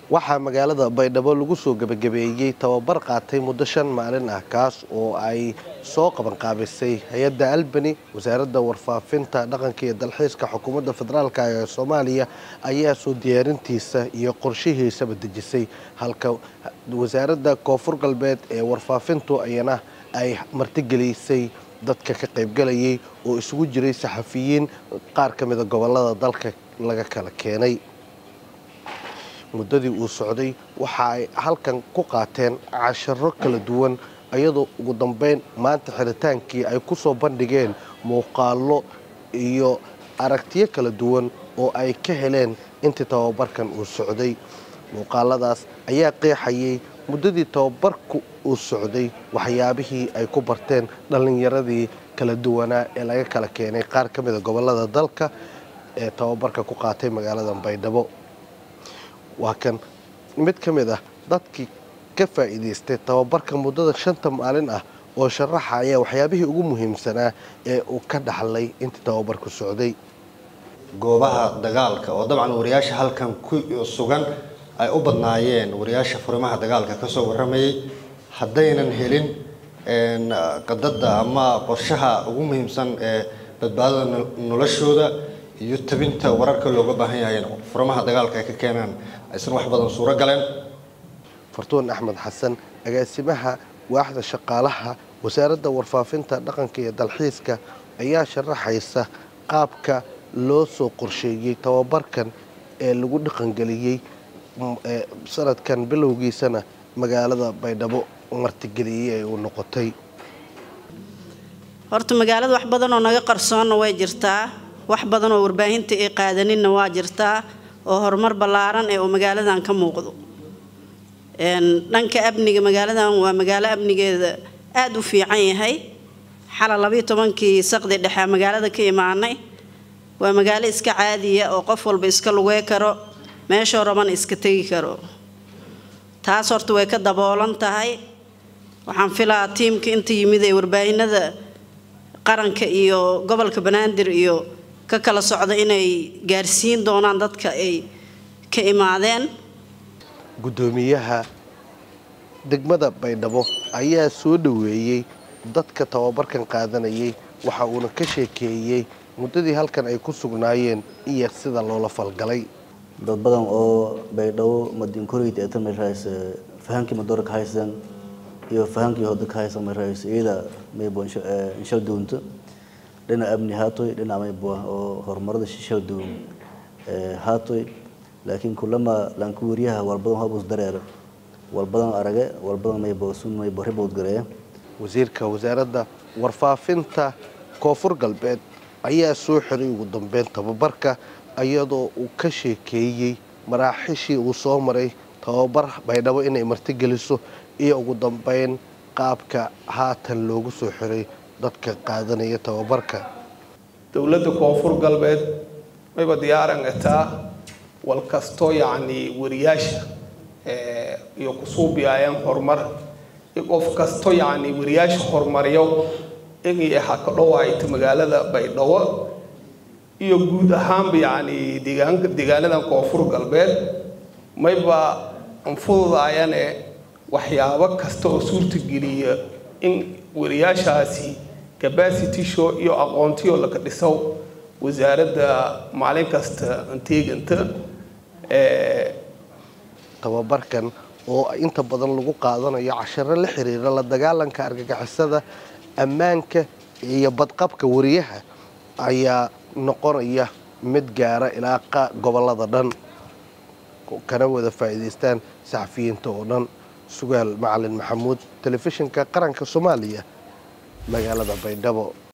waxaa magaalada baydhabo lagu soo gebagabeeyey tababar qaatay muddo shan maalin ah kaas oo ay soo qabanqaabisay hay-adda albani wasaaradda warfaafinta dhaqanka iyo dalxiiska xukuumadda federaalk ee soomaaliya ayaa soo diyaarintiisa iyo qorshihiisaba dejisay halka wasaaradda koonfur galbeed ee warfaafintu ayana ay martigelisay dadka ka qaybgalayay oo isugu jiray saxafiyiin qaar ka mida gobolada dalka laga kala keenay muddadii uu socday waxa ay halkan ku qaateen casharo kala duwan iyadoo ugu dambeyn maanta xiritaankii ay ku soo bandhigeen muuqaallo iyo aragtiyo kala duwan oo ay ka heleen intii tababarkan uu socday muuqaaladaas ayaa qeexayay muddadii tababarku uu socday waxyaabihii ay ku barteen dhallinyaradii kala duwanaa ee laga kala keenay qaar ka mida gobolada dalka ee tababarka ku qaatay magaalada baydhabo waa kan mid ka mid ah dadkii ka faa'iidaystay tababarka muddada shanta maalin ah oo sharaxaya waxyaabihii ugu muhiimsanaa ee uu ka dhaxlay intii tababarku socday goobaha dagaalka oo dabcan wariyaasha halkan ku sugan ay u badnaayeen wariyaasha furimaha dagaalka kasoo waramayay haddaynan helin qadada ama qorshaha ugu muhiimsan ee badbaadada noloshooda iyo tabinta wararka looga baahan yahay furamaha dagaalka ay ka keenaan aysan wax badan suuro galeen fartuun axmed xasan agaasimaha waaxda shaqaalaha wasaaradda warfaafinta dhaqanka iyo dalxiiska ayaa sharaxaysa qaabka loo soo qorsheeyey tababarkan ee lagu dhaqangeliyey sanadkan bilowgiisana magaalada baydhabo martigeliyey ay uu noqotay horta magaalada wax badan oo naga qarsoonna way jirtaa wax badan oo warbaahinta ay qaadaninna waa jirtaa oo horumar ballaaran ee uu magaaladan ka muuqdo dhanka amniga magaaladan waa magaalo amnigeeda aada u fiican yahay xala labayo tobankii saqdi dhexe magaalada ka imaanay waa magaalo iska caadiya oo qof walba iska lugey karo meeshoo rabana iska tegi karo taas horta way ka daboolan tahay waxaan filaa tiimka inta yimid ee warbaahinada qaranka iyo gobolka banaadir iyo ka kala socda inay gaarsiin doonaan dadka ay ka imaadeen guddoomiyaha degmada baydhabo ayaa soo dhoweeyey dadka tababarkan qaadanayay waxa uuna ka sheekeeyey muddadii halkan ay ku sugnaayeen iyo sida loola falgalay dad badan oo baydhabo madiinkoreyta ee tan rays fahankii madoora ka haysan iyo fahankii hoda ka haysan rays iyada maybo inshal duunto dhinac amni haatoy dhinac maybo oo horumarada shishal duun haatoy laakiin kulama laanku wariyaha walbadan habus dareer walbadan arage walbadan maybo sun maybo ribowd gareeya wasiirka wasaaradda warfaafinta koonfur galbeed ayaa soo xiray ugu dambeyn tababarka iyadoo uu ka sheekeeyey maraaxishii uu soo maray tababar baydhabo inay martigeliso iyo ugu dambeyn qaabka haatan loogu soo xiray dadka qaadanaya tababarka dowladda koonfur galbeed mayba diyaaran etaa wal kastoo yacni wariyaasha iyo kusuubiyaayaan horumar qof kasto yacni wariyaasha horumariyo inay ha ka dhowaayto magaalada baydhabo iyo guud ahaanba yacni deegaanka deegaanadan koonfur galbeed mayba anfududaayane waxyaabo kasta oo suurtageliya in wariyaashaasi capacity show iyo aqoontiyo laka dhiso wasaaradda maalin kasta anteeganta tababarkan oo inta badan lagu qaadanayo casharo la xiriira la dagaalanka argagixisada ammaanka iyo badqabka wariyaha ayaa noqonaya mid gaara ilaa gobolada dhan kana wada faa'iidaystaan saxafiyiinta oo dhan sugaal macalin maxamuud telefishinka qaranka soomaaliya magaalada baydhabo